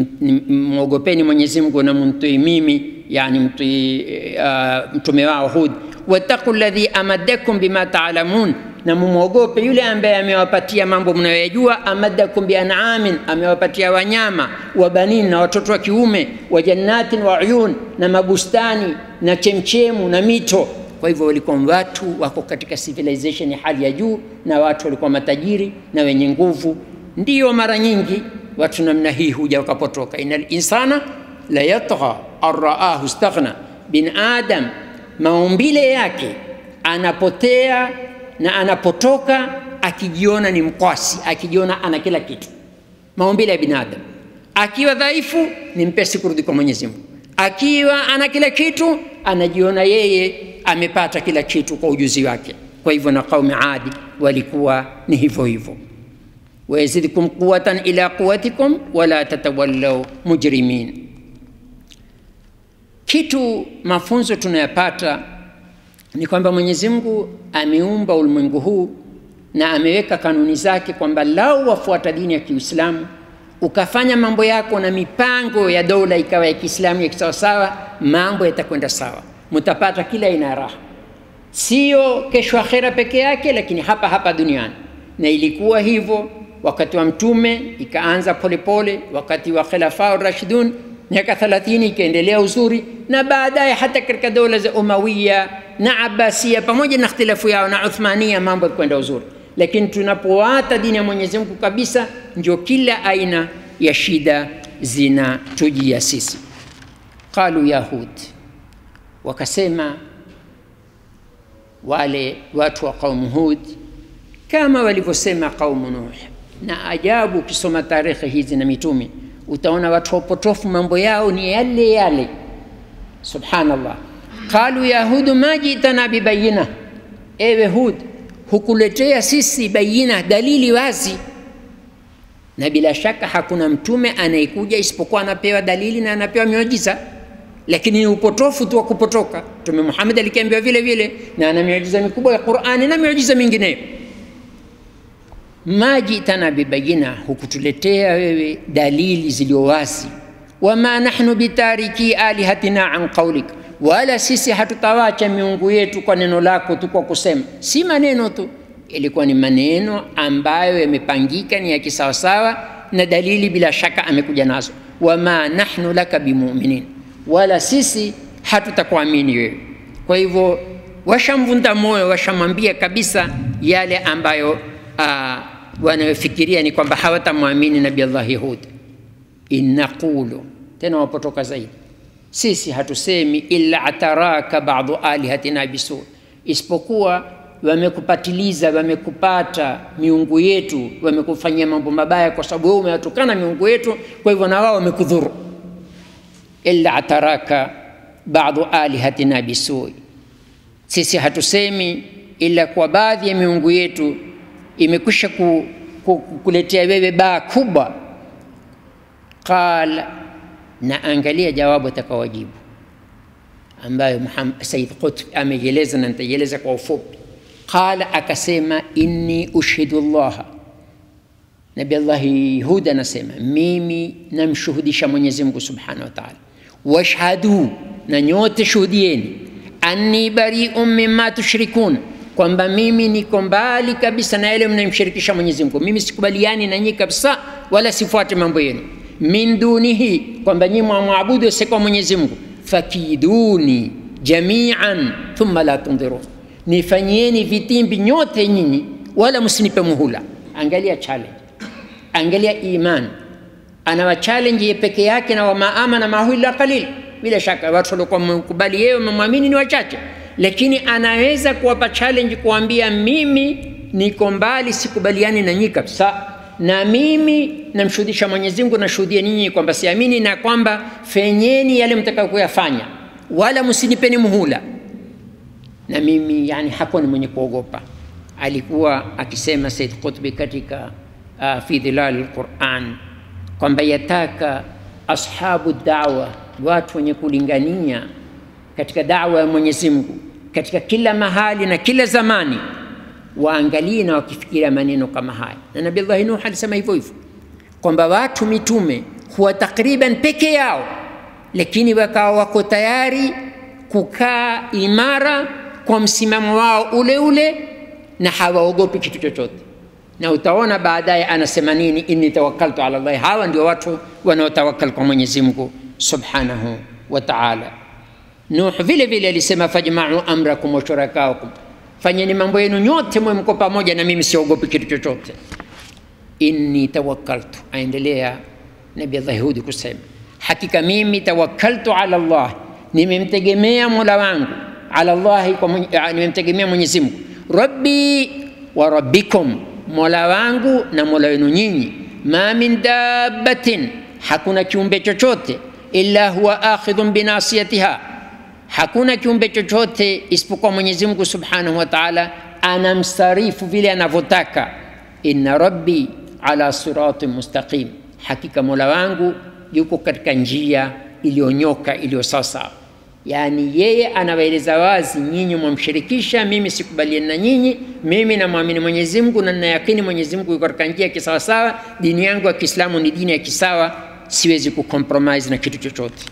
mwogopeni mwenyezi mungu na mumtii mimi yani mtii uh, mtume wao hud wattaqu ladhi amaddakum bima taalamun na mumwogope yule ambaye amewapatia mambo mnayoyajua amaddakum bianamin amewapatia wanyama wa banin na watoto wa kiume wa jannatin wa uyun na mabustani na chemchemu na mito kwa hivyo walikuwa watu wako katika civilization ya hali ya juu na watu walikuwa matajiri na wenye nguvu ndiyo mara nyingi watu namna hii huja wakapotoka ina linsana la yatgha arraahu staghna bin adam maumbile yake anapotea na anapotoka akijiona ni mkwasi akijiona ana kila kitu maumbile ya binadamu akiwa dhaifu ni mpesi kurudi kwa mwenyezi mungu akiwa ana kila kitu anajiona yeye amepata kila kitu kwa ujuzi wake kwa hivyo na qaumi adi walikuwa ni hivyo hivyo wayazidkum quwatan ila quwatikum wala tatawallau mujrimin kitu mafunzo tunayapata ni kwamba mwenyezi mungu ameumba ulimwengu huu na ameweka kanuni zake kwamba lau wafuata dini ya kiislamu ukafanya mambo yako na mipango ya dola ikawa ya kiislamu ya kisawasawa mambo yatakwenda sawa mtapata kila aina ya raha sio kesho akhera peke yake lakini hapa hapa duniani na ilikuwa hivyo wakati wa mtume ikaanza polepole wakati wa khilafau rashidun miaka 30 ikaendelea uzuri na baadaye hata katika dola za umawiya na abasia pamoja na ikhtilafu yao na uthmania mambo kwenda uzuri lakini tunapoata dini ya mwenyezi mungu kabisa ndio kila aina ya shida zinatujia sisi qalu yahud wakasema wale watu wa qaumu hud kama walivyosema qaumu nuh na ajabu ukisoma tarehe hizi na mitume utaona watu wapotofu mambo yao ni yale yale subhanallah qalu ya hudu ma jitana bibayina ewe hud hukuletea sisi bayina dalili wazi na bila shaka hakuna mtume anayekuja isipokuwa anapewa dalili na anapewa miujiza lakini ni upotofu tu wa kupotoka mtume muhammad alikiambiwa vile vile na ana miujiza mikubwa ya qurani na miujiza mingineyo ma jitana bibayina hukutuletea wewe dalili zilizo wazi wama nahnu bitariki alihatina an qaulik wala sisi hatutawacha miungu yetu kwa neno lako tu kwa kusema si maneno tu ilikuwa ni maneno ambayo yamepangika ni ya kisawasawa na dalili bila shaka amekuja nazo wama nahnu laka bimuminin wala sisi hatutakuamini wewe kwa hivyo washamvunda moyo washamwambia kabisa yale ambayo uh, wanayofikiria ni kwamba hawatamwamini nabi allahi hud innaqulu tena wapotoka zaidi sisi hatusemi illa ataraka badu alihatina bisu isipokuwa wamekupatiliza wamekupata miungu yetu wamekufanyia mambo mabaya kwa sababu wewe umewatukana miungu yetu kwa hivyo na wao wamekudhuru illa ataraka badu alihatina bisui sisi hatusemi ila kwa baadhi ya miungu yetu imekwisha ku, ku, kuletea wewe baa kubwa qala na angalia jawabu atakawajibu ambayo Said Qutb ameieleza na nitaieleza kwa ufupi. Qala, akasema inni ushhidu llaha, Nabi Allahi Hud anasema mimi namshuhudisha Mwenyezi Mungu subhanahu wa taala, washhadu, na nyote shuhudieni, anni bariun mimma tushrikun, kwamba mimi niko mbali kabisa na yale mnayemshirikisha Mwenyezi Mungu. Mimi sikubaliani na nyinyi kabisa, wala sifuate mambo yenu min dunihi, kwamba nyinyi mwamwabudu asiyekuwa Mwenyezi Mungu. Fakiduni jamian thumma la tundhirun, nifanyieni vitimbi nyote nyinyi, wala msinipe muhula. Angalia challenge, angalia iman, anawa challenge ye peke yake, na wama amana mahu illa qalil. Bila shaka watu waliokuwa wamekubali yeye wamemwamini ni wachache, lakini anaweza kuwapa challenge, kuambia mimi niko mbali, sikubaliani na nyinyi kabisa na mimi namshuhudisha Mwenyezi Mungu, nashuhudia ninyi kwamba siamini na kwamba fenyeni yale mtakayo kuyafanya, wala msinipeni muhula. Na mimi yani hakuwa ni mwenye kuogopa, alikuwa akisema Said Qutbi katika uh, fi dhilal alquran kwamba yataka ashabu dawa, watu wenye kulingania katika dawa ya Mwenyezi Mungu katika kila mahali na kila zamani waangalie na wakifikiria maneno kama haya. Na Nabii Allah Nuh alisema hivyo hivyo kwamba watu mitume huwa takriban peke yao, lakini wakawa wako tayari kukaa imara kwa msimamo wao ule ule na hawaogopi kitu chochote. Na utaona baadaye anasema nini, inni tawakkaltu ala Allah. Hawa ndio watu wanaotawakkal kwa Mwenyezi Mungu subhanahu wa ta'ala. Nuh vile vile alisema fajma'u amrakum wa shurakaakum fanyeni mambo yenu nyote mwe mko pamoja na mimi siogopi kitu chochote inni tawakkaltu aendelea nabi allah hudi kusema hakika mimi tawakkaltu ala allah nimemtegemea mola wangu ala llahi nimemtegemea mwenyezi mungu rabbi wa rabbikum mola wangu na mola wenu nyinyi ma min dabbatin hakuna kiumbe chochote illa huwa akhidhun binasiyatiha hakuna kiumbe chochote isipokuwa Mwenyezi Mungu Subhanahu wa Ta'ala anamsarifu vile anavyotaka. Inna rabbi ala siratin mustaqim, hakika mola wangu yuko katika njia iliyonyoka iliyo sawasawa. Yaani yeye anawaeleza wazi, nyinyi mwamshirikisha, mimi sikubaliani na nyinyi, mimi namwamini Mwenyezi Mungu na ninayakini Mwenyezi Mungu yuko katika njia ya kisawasawa. Dini yangu ya Kiislamu ni dini ya kisawa, siwezi kucompromise na kitu chochote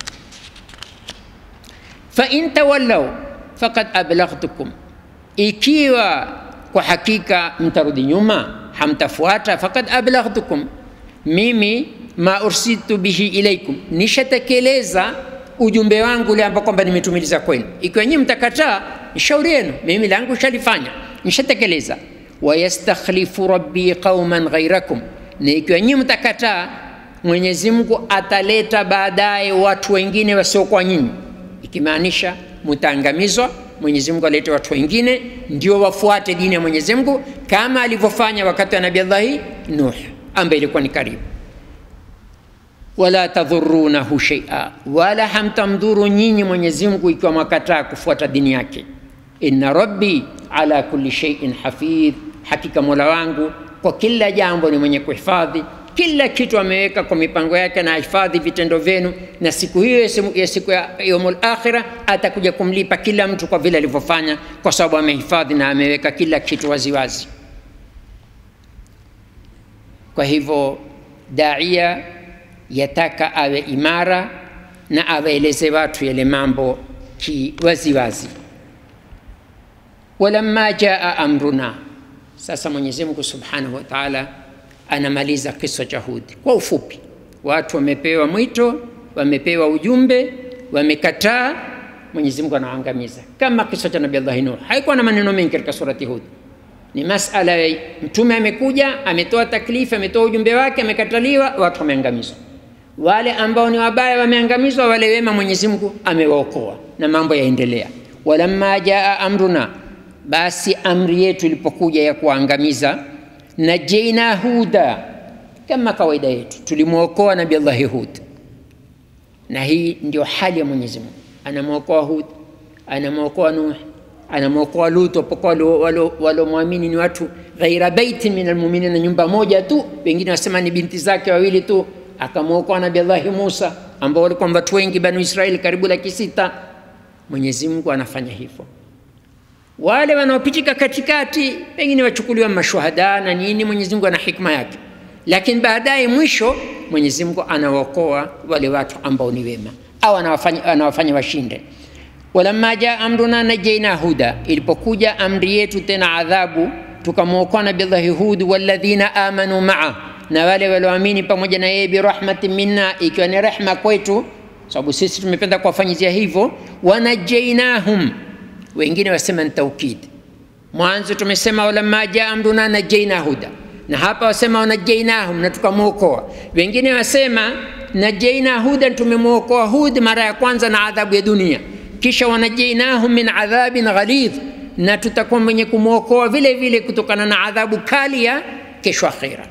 fain tawallau fakad ablaghtukum, ikiwa kwa hakika mtarudi nyuma hamtafuata, fakad ablaghtukum, mimi ma ursiltu bihi ilaikum, nishatekeleza ujumbe wangu ule ambao kwamba nimetumiliza kwenu. Ikiwa nyinyi mtakataa, ni shauri yenu, mimi langu shalifanya, nishatekeleza. Wayastakhlifu rabbi qauman ghairakum, na ikiwa nyinyi mtakataa, Mwenyezi Mungu ataleta baadaye watu wengine wasiokuwa nyinyi ikimaanisha mtaangamizwa. Mwenyezi Mungu alete watu wengine ndio wafuate dini ya Mwenyezi Mungu kama alivyofanya wakati wa Nabii Allahi Nuh. ambayo ilikuwa ni karibu wala tadhurunahu sheia, wala hamtamdhuru nyinyi Mwenyezi Mungu ikiwa mwakataa kufuata dini yake. Inna rabbi ala kulli shay'in hafidh, hakika mola wangu kwa kila jambo ni mwenye kuhifadhi kila kitu ameweka kwa mipango yake na hifadhi vitendo vyenu, na siku hiyo ya siku ya yaumul akhira atakuja kumlipa kila mtu kwa vile alivyofanya, kwa sababu amehifadhi na ameweka kila kitu waziwazi. Kwa hivyo daia yataka awe imara na awaeleze watu yale mambo kiwaziwazi. Walamma jaa amruna, sasa Mwenyezi Mungu subhanahu wa taala anamaliza kisa cha Hudi kwa ufupi. Watu wamepewa mwito, wamepewa ujumbe, wamekataa, Mwenyezi Mungu anawaangamiza, kama kisa cha Nabii Allah Nuh. Haikuwa na maneno mengi katika surati Hud, ni masala ya mtume amekuja, ametoa taklifu, ametoa ujumbe wake, amekataliwa, watu wameangamizwa. Wale ambao ni wabaya wameangamizwa, wale wema Mwenyezi Mungu amewaokoa na mambo yaendelea. Walamma jaa amruna, basi amri yetu ilipokuja ya kuangamiza najaina huda, kama kawaida yetu tulimwokoa Nabii Allah Hud, na hii ndio hali ya Mwenyezi Mungu. Anamwokoa Hud, anamwokoa Nuh, anamwokoa Lut, wapokuwa walomwamini ni watu ghaira baiti min almuminina, nyumba moja tu, wengine wasema ni binti zake wawili tu. Akamwokoa Nabii Allah Musa ambao walikuwa watu wengi Banu Israeli karibu laki sita. Mwenyezi Mungu anafanya hivyo wale wanaopitika katikati pengine wachukuliwa mashuhada na nini. Mwenyezi Mungu ana hikma yake, lakini baadaye mwisho Mwenyezi Mungu anawaokoa wale watu ambao ni wema au anawafanya, anawafanya washinde. Walamma jaa amruna najaina huda, ilipokuja amri yetu tena adhabu, tukamwokoa Nabii Allah Hud walladhina amanu maa, na wale walioamini pamoja na yeye, birahmatin minna, ikiwa ni rehma kwetu, sababu sisi tumependa kuwafanyizia hivyo. Wanajainahum wengine wasema ni taukid. Mwanzo tumesema walamma jaa amruna najaina huda, na hapa wasema wanajainahum, na tukamwokoa. Wengine wasema najaina huda, tumemwokoa Hud mara ya kwanza na adhabu ya dunia, kisha wanajainahum min adhabin ghalidh, na tutakuwa mwenye kumwokoa vile vile kutokana na adhabu kali ya kesho akhira.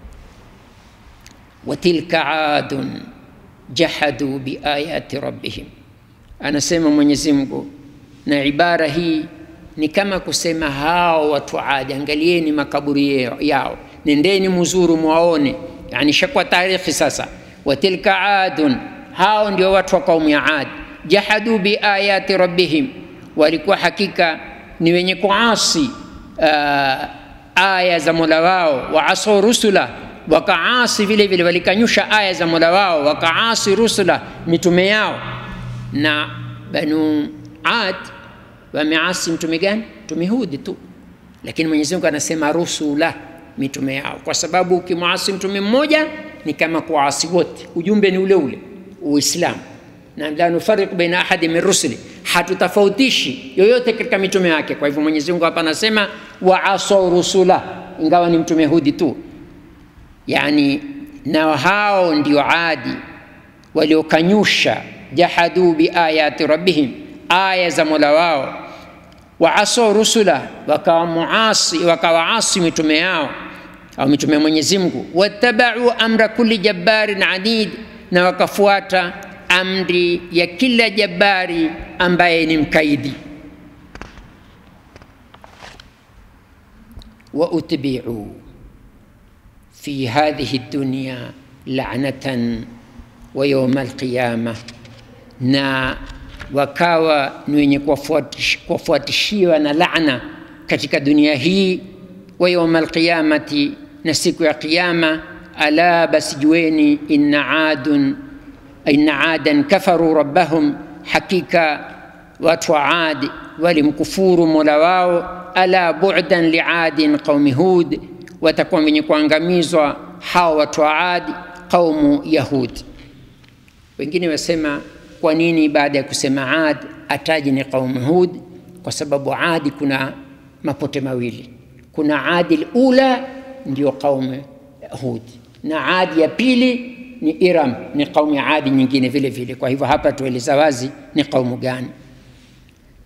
Watilka adun jahadu biayati rabbihim, anasema Mwenyezi Mungu na ibara hii ni kama kusema hao watu Adi, angalieni makaburi yao, nendeni muzuru mwaone, yani shakwa tarikhi sasa. Watilka adun, hao ndio watu wa kaumu ya Adi. Jahadu biayati rabbihim, walikuwa hakika ni wenye kuasi uh, aya za mola wao. Waasau rusula, wakaasi vile vile, walikanyusha aya za mola wao, wakaasi rusula, mitume yao. Na banu Ad wameasi mtume gani? Mtume Hudi tu, lakini Mwenyezi Mungu anasema rusula, mitume yao, kwa sababu ukimwasi mtume mmoja ni kama kuasi wote. Ujumbe ni ule ule, Uislamu, na la nufariqu baina ahadi min rusuli, hatutafautishi yoyote katika mitume yake. Kwa hivyo Mwenyezi Mungu hapa anasema waasau rusula, ingawa ni mtume Hudi tu, yani na hao ndio Adi waliokanyusha, jahadu biayati rabbihim aya za mola wao, waasau rusula, wakawamuasi wakawaasi mitume yao au mitume ya Mwenyezi Mungu, wattabau amra kulli jabbarin anid, na wakafuata amri ya kila jabari ambaye ni mkaidi. wa utbiu fi hadhihi dunya la'natan wa yawma alqiyama, na wakawa ni wenye kuwafuatishiwa na laana katika dunia hii, wa yauma alqiyamati, na siku ya Kiyama. Ala, basi jueni, inna adun inna adan kafaru rabbahum, hakika watu wa Adi walimkufuru mola wao. Ala bu'dan liadin qaumi Hud, watakuwa wenye kuangamizwa hao watu wa Adi qaumu Yahud. Wengine wasema kwa nini baada ya kusema Ad ataji ni qaumu Hud? Kwa sababu Adi kuna mapote mawili, kuna Adi ula ndio qaumu Hud na Adi ya pili ni Iram, ni qaumu ya Adi nyingine vile vile. Kwa hivyo hapa tueleza wazi ni qaumu gani.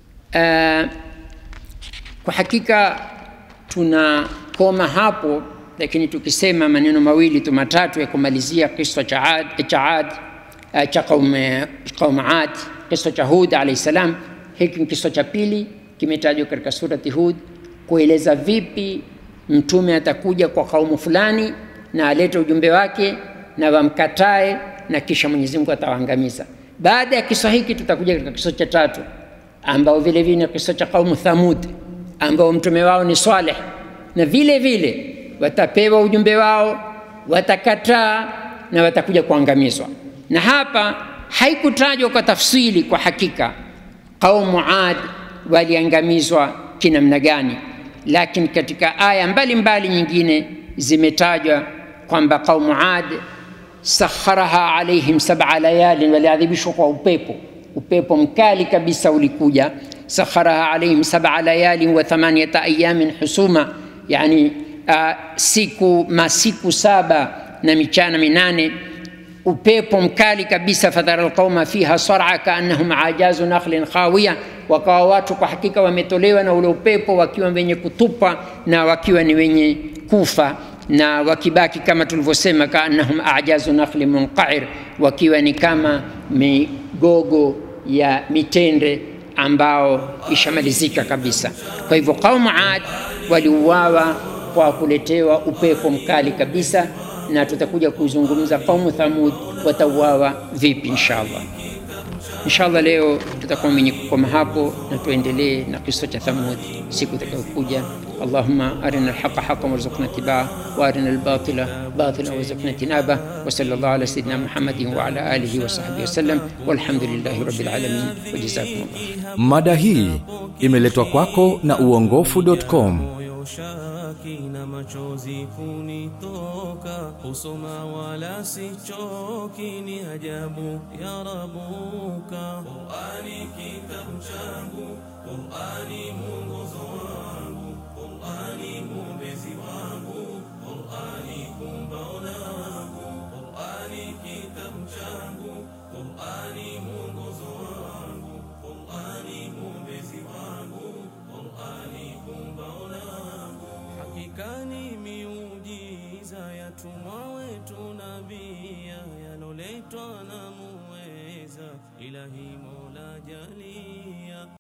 Uh, kwa hakika tunakoma hapo lakini tukisema maneno mawili tu matatu ya kumalizia kisa cha Ad, cha Ad uh, cha qaum qaum Ad, kisa cha Hud alayhi salam. Hiki ni kisa cha pili kimetajwa katika surati Hud kueleza vipi mtume atakuja kwa kaumu fulani na alete ujumbe wake na wamkatae na kisha Mwenyezi Mungu atawaangamiza. Baada ya kisa hiki tutakuja katika kisa cha tatu ambao vile vile ni kisa cha kaumu Thamud ambao mtume wao ni Saleh, na vile vile watapewa ujumbe wao, watakataa na watakuja kuangamizwa. Na hapa haikutajwa kwa tafsili kwa hakika kaumu Ad waliangamizwa kinamna gani, lakini katika aya mbalimbali mbali nyingine zimetajwa kwamba kaumu Ad sakharaha alaihim sab'a layalin, waliadhibishwa kwa upepo. Upepo mkali kabisa ulikuja. Sakharaha alaihim sab'a layalin wa thamaniyata ayamin husuma, yani uh, siku masiku saba na michana minane upepo mkali kabisa. fadhara alqauma fiha sar'a kaannahum ajazu nakhlin khawiya, wakawa watu kwa hakika wametolewa na ule upepo wakiwa wenye kutupa na wakiwa ni wenye kufa na wakibaki kama tulivyosema, kaannahum ajazu nakhli munqair, wakiwa ni kama migogo ya mitende ambao ishamalizika kabisa. Kwa hivyo qaumu Ad waliuawa kwa kuletewa upepo mkali kabisa, na tutakuja kuzungumza qaumu Thamud watauawa vipi inshallah. Inshallah leo tutakuwa mwenye kukoma hapo na tuendelee na kisa cha Thamud siku itakayokuja. Allahumma arina alhaqa haqqan warzuqna ittibaa wa arina albatila batilan warzuqna ijtinaba wa sallallahu ala sayyidina Muhammadin wa ala alihi wa sahbihi wasallam walhamdulillahi rabbil alamin wa jazakumullah. Mada hii imeletwa kwako na uongofu.com. moyo shaki na machozi kunitoka, kusoma wala sichoki, ni ajabu ya Rabuka. Qur'ani kitabu changu, Qur'ani mwongozo wangu, Qur'ani mwombezi wangu, Qur'ani kumbao langu, Qur'ani kitabu changu, Qur'ani mwongozo wangu, Qur'ani mwombezi wangu, Qur'ani kumbao langu. Hakika ni miujiza yatumwa wetu nabia, yaloletwa na muweza Ilahi Mola jalia